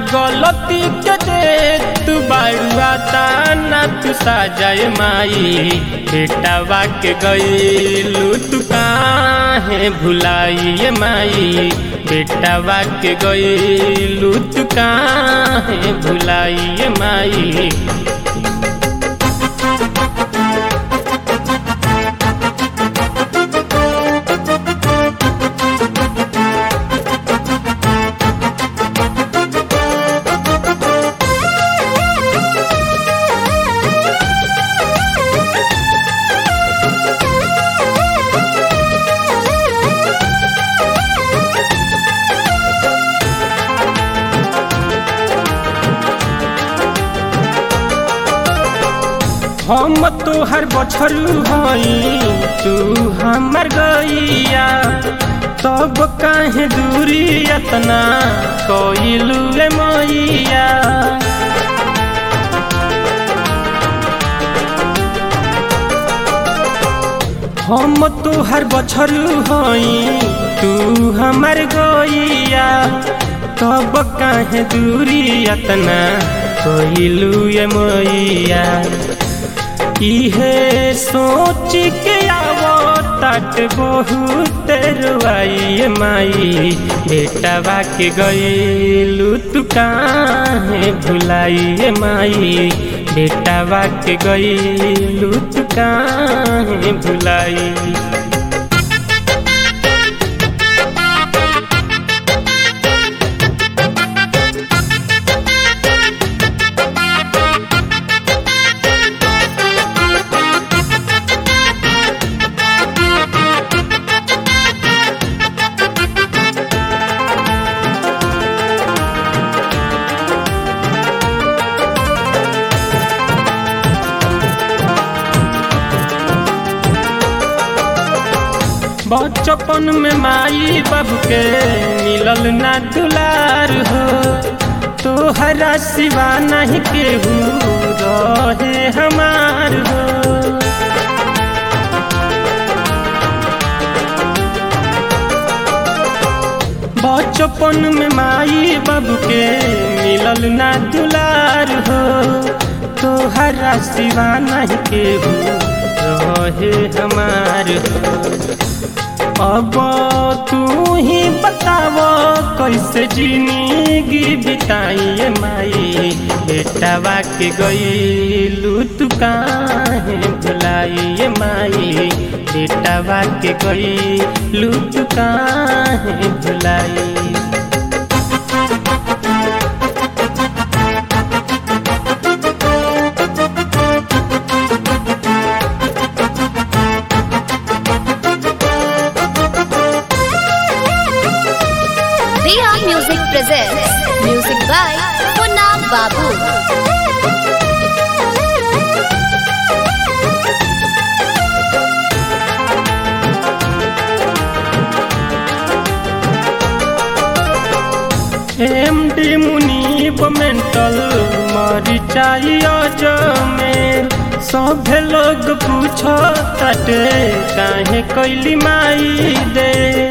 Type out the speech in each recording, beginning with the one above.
गलती के दे तू बाड़ुआ ताना तू साजाए माई बेटावा के गईलू तू काहे भुलाइए माई बेटावा के गईलू तू काहे भुलाइए माई हम तोहर बछरू हई तू हमर गैया तब काहे दूरी अतना कइलू ले मैया हम तोहर बछरू हई तू हमर गैया तब काहे दूरी अतना कइलू ये मैया इहे सोच के आवो तट बहुत रुआई माई बेटावा के गईलू तू काहे भुलाई माई बेटावा के गईलू तू काहे भुलाई बचपन में माई बाबू के मिलल ना दुलार हो तोहरा सिवा नहीं केहू रहे हमार हो बचपन में माई बाबू के मिलल ना दुलार हो तोहरा सिवा नहीं केहू रहे हमार हो अब तू ही बताव कैसे जिंदगी बिताइए माई बेटावा के गईलू तू काहे भुलाइए माई बेटावा के गईलू तू काहे भुलाई Diya Music presents music by Punna Babu. M D मुनीब मेंटल मरी चाहिए जमेर सभे लोग पूछो तटे काहे कैली माई दे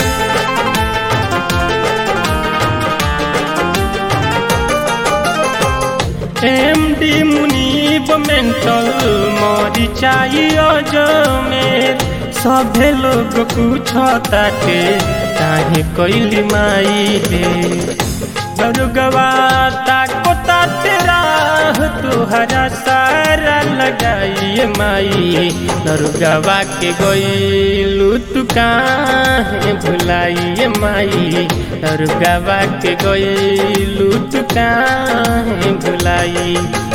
एम डी मुनीब मेंटल मरी चाहिए जमेर सभे लोग पूछो ताके काहे कैली माई दे दरुगवा ताको तेरा तुहरा सारा लगाइए माई दरुगवा के गईलू तू काहे भुलाइए माई दरुगवा के गईलू तू काहे भुलाई